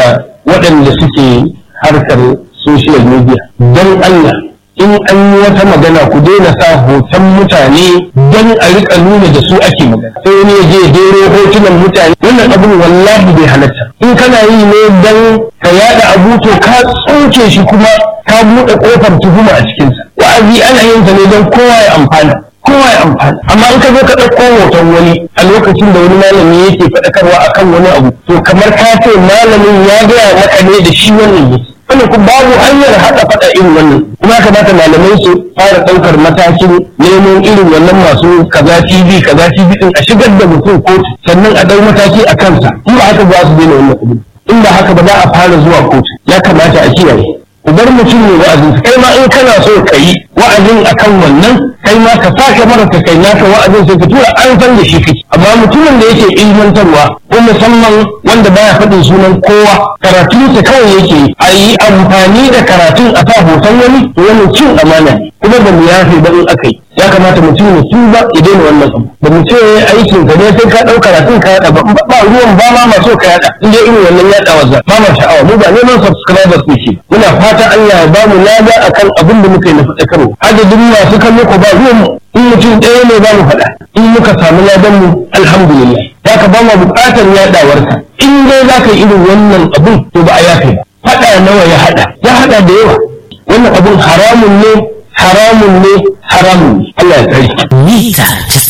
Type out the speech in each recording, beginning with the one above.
da waɗanda suke harkar social media don Allah in an yi wata magana ku daina sa hoton mutane don a rika nuna da su ake magana sai wani ya je dero hotunan mutane wannan abin wallahi bai halatta in kana yi ne don ka yada abu to ka tsoke shi kuma ka buɗe ƙofar tuhuma a cikinsa wa'azi ana yin sa ne don kowa ya amfana kowa ya amfana amma in ka zo ka ɗauko hoton wani a lokacin da wani malami yake faɗakarwa akan wani abu to kamar ka ce malamin ya gaya maka ne da shi wannan yake wannan kuma babu hanyar haɗa faɗa irin wannan kuma kamata malamai su fara ɗaukar matakin neman irin wannan masu kaza tv kaza tv din a shigar da mutum kotu sannan a ɗau mataki a kansa in ba haka ba su daina wannan kuɗi in ba haka ba za a fara zuwa kotu ya kamata a kiyaye ku bar mutum ne wa'azin kai ma in kana so ka yi wa'azin akan wannan kai ma ka sake mara ka kai naka wa'azin sai ka tura an san da shi kake amma mutumin da yake ilmantarwa ko musamman wanda baya faɗin sunan kowa karatun sa kawai yake a yi amfani da karatun a sa hoton wani to wannan cin amana ne kuma ba mu yafe ba in aka yi ya kamata mutum ya tuba ya daina wannan abu ba mu ce aikin ka ne sai ka ɗau karatun ka yaɗa ba ba ruwan ba ma ma so ka yaɗa in dai irin wannan yaɗa wasa ba ma sha'awa mu ba neman subscribers muke muna fata Allah ya ba mu lada akan abin da muka yi na faɗakarwa adadin masu kallo ko ba ruwan mu in mutum ɗaya ne za mu faɗa in muka samu ladan mu alhamdulillah ya ka ba mu buƙatar yaɗawarka in dai za ka yi irin wannan abun to ba a yafe ba faɗa nawa ya haɗa ya haɗa da yawa wannan abun haramun ne haramun ne haramun ne Allah ya tsare mita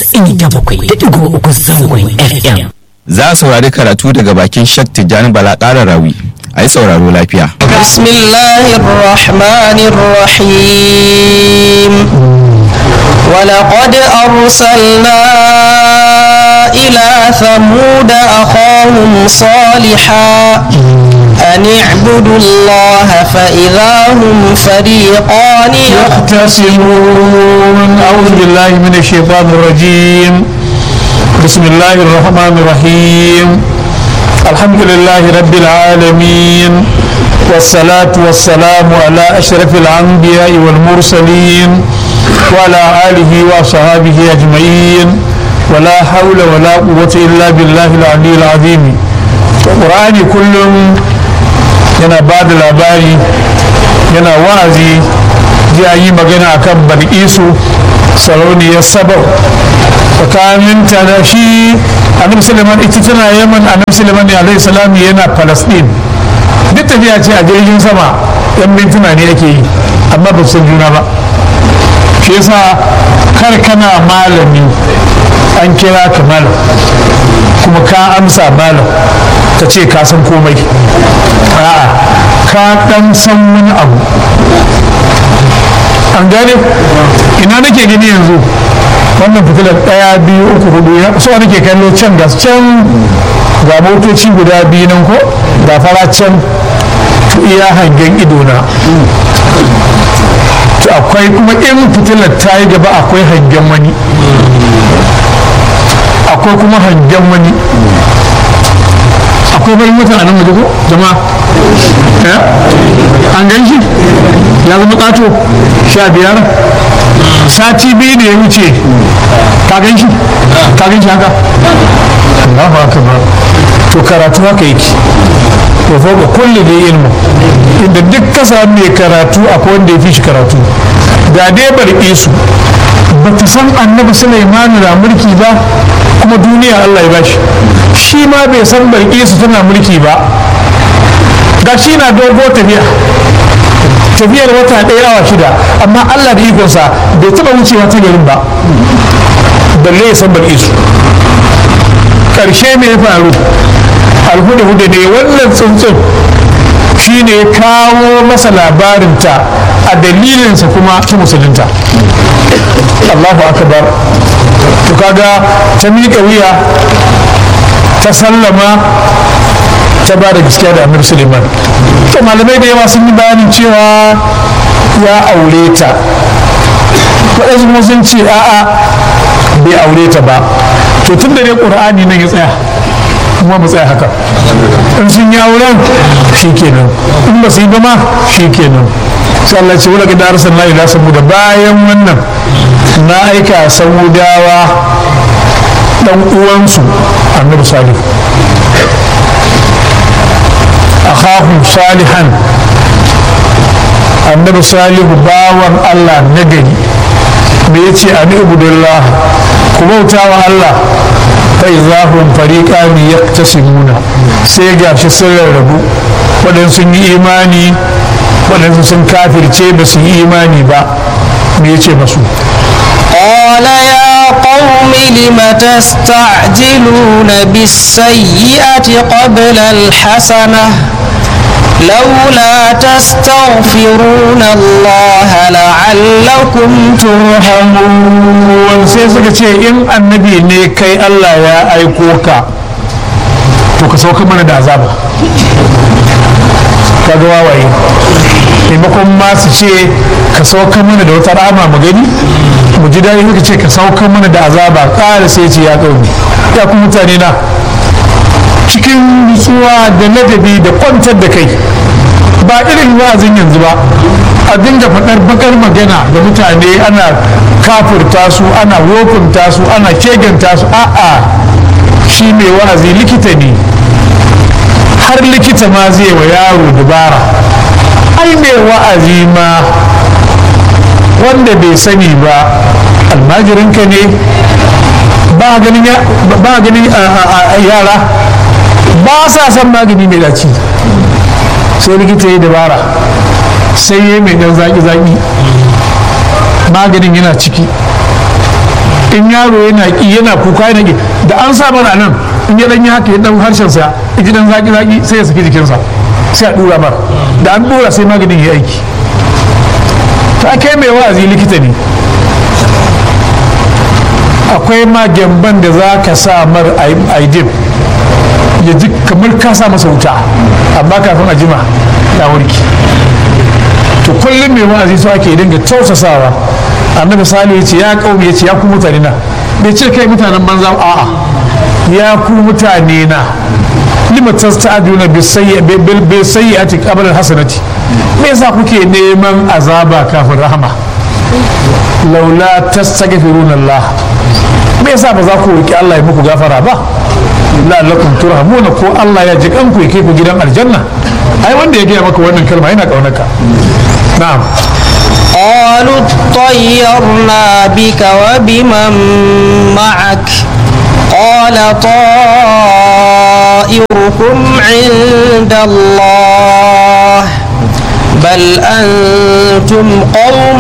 97.3 zangon FM. Za a saurari karatu daga bakin Shak Tijjani Bala ƙara rawi. A yi sauraro lafiya. بسم الله الرحمن الرحيم ولقد أرسلنا إلى ثمود أخاهم صالحا أن اعبدوا الله فإذا هم فريقان يختصمون أعوذ بالله من الشيطان الرجيم بسم الله الرحمن الرحيم الحمد لله رب العالمين والصلاة والسلام على أشرف الأنبياء والمرسلين وعلى آله وصحابه أجمعين ولا حول ولا قوة إلا بالله العلي العظيم القرآن كلهم yana ba da labari yana wa'azi ji a yi magana akan balkisu sarauniyar sabau tsakaninta da shi annabi suleiman ita tana yaman annabi suleiman alaihi salam yana palestine duk tafiya ce a jirgin sama yan mintuna ne ake yi amma ba san juna ba shi yasa kar kana malami an kira ka malam kuma ka amsa malam ka ce ka san komai a'a ka dan san wani abu an gane ina nake gani yanzu wannan fitilar ɗaya biyu uku hudu so nake kallo can gas can ga motoci guda biyu nan ko ga fara can to iya hangen idona to akwai kuma in fitilar ta yi gaba akwai hangen wani akwai kuma hangen wani akwai bari mutum a nan waje ko jama'a an gan shi ya zama ƙato sha biyar sati biyu da ya wuce ka gan shi ka gan shi haka Allahu akbar to karatu haka yake to fa ga kulli da ilmu inda duk ka samu mai karatu akwai wanda ya fi shi karatu da dai barke su ba ta san annabi Sulaiman na mulki ba kuma duniya Allah ya bashi shi ma bai san barke su tana mulki ba ga shi na dogo tafiya tafiyar wata ɗaya awa shida amma Allah da ikonsa bai taɓa wucewa ta garin ba balle ya san barke su ƙarshe me ya faru alhuda-huda ne wannan tsuntsun shi ne kawo masa labarinta a dalilinsa kuma ta musulunta Allahu akbar to kaga ta miƙa wuya ta sallama ta ba da gaskiya da amir suleiman to malamai da yawa sun yi bayanin cewa ya aure ta waɗansu kuma sun ce a'a bai aure ta ba to tun da dai ƙur'ani nan ya tsaya kuma mu tsaya haka in sun yi auren shi kenan in ba su yi ba ma shi kenan sai Allah ce wala da arsalna ila saboda bayan wannan na aika samudawa dan uwansu annabi salih akha salihan annabi salihu bawan allah na gari me ya ce ani ibudullah ku bauta wa allah fa izahum fariqani yaktasimuna sai gashi sun rarrabu waɗansu sun yi imani waɗansu sun kafirce ba su yi imani ba me ya ce masu قال يا قوم لم تستعجلون بالسيئة قبل الحسنة لولا تستغفرون الله لعلكم ترحمون sai suka ce in annabi ne kai Allah ya aiko ka to ka sauka mana da azaba kaga wawaye maimakon ma su ce ka sauka mana da wata rama mu gani mu ji daɗi suka ce ka sauka mana da azaba ƙara sai ce ya ƙauni ya ku mutane na cikin nutsuwa da ladabi da kwantar da kai ba irin wa'azin yanzu ba a dinga faɗar bakar magana da mutane ana kafurta su ana wofinta su ana keganta su a'a shi mai wa'azi likita ne har likita ma zai wa yaro dubara ai mai wa'azi ma wanda bai sani ba almajirinka ne ba ganin yara ba sa son magani mai daci sai likita ya dabara sai ya mai dan zaki-zaki maganin yana ciki in yaro yana ki yana kuka yana ki da an sa mana nan in ya dan yi haka ya dan harshen sa ya ji dan zaki-zaki sai ya saki jikinsa sai a dura mar da an dura sai maganin ya aiki ta kai mai wa'azi likita ne akwai ma gyamban da za ka sa mar aidin ya ji kamar ka sa masa wuta amma kafin a jima ya warki to kullum mai wa'azi so ake dinga tausasawa annabi sali ya ce ya kaumi ya ce ya ku mutane na bai ce kai mutanen banza a'a ya ku mutane na lima tasta'duna bi sayyi'ati qabla hasanati me yasa kuke neman azaba kafin rahama laula tastaghfiruna Allah me yasa ba za ku roki Allah ya muku gafara ba la'allakum turhamuna ko Allah ya ji kanku ya kai ku gidan aljanna ai wanda ya gaya maka wannan kalma yana kaunarka na'am قالوا اطيرنا بك وبمن معك قال طائركم عند الله بل أنتم قوم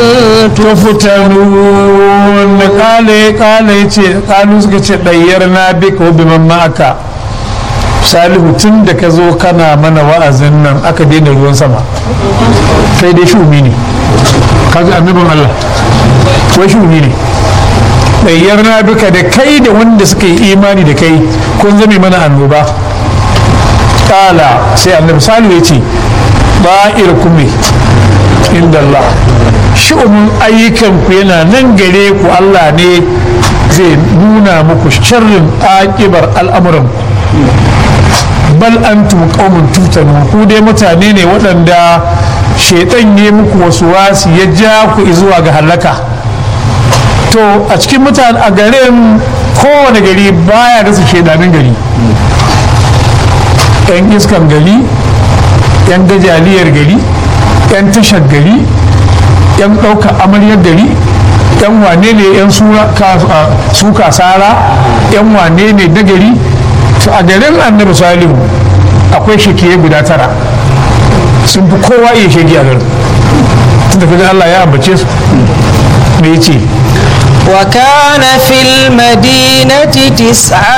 tuftanun kale kale ce kalu suka ce dayyar na bika wa biman ma'aka salihu tun da ka zo kana mana wa'azin nan aka daina ruwan sama sai dai shumi ne kaji annabin Allah wai shumi ne dayyar na bika da kai da wanda suka yi imani da kai kun zame mana annoba kala sai annabi salihu ya ce ba'ir kume inda Allah shi'umin ayyukanku yana nan gare ku Allah ne zai nuna muku sharrin akibar al'amuran bal antum qaumun tutanu ku dai mutane ne waɗanda shaitan ya muku wasu wasu ya ja ku zuwa ga halaka to a cikin mutane a garin kowane gari baya rasa shaidanin gari yan iskan gari yan gajaliyar gari yan tashar gari yan ɗaukar amaryar gari yan wane ne yan suka sara yan wane ne na gari to a garin annabi salihu akwai shekiye guda tara sun fi kowa iya shege a garin tunda kaga Allah ya ambace su me yace وكان في المدينة تسعة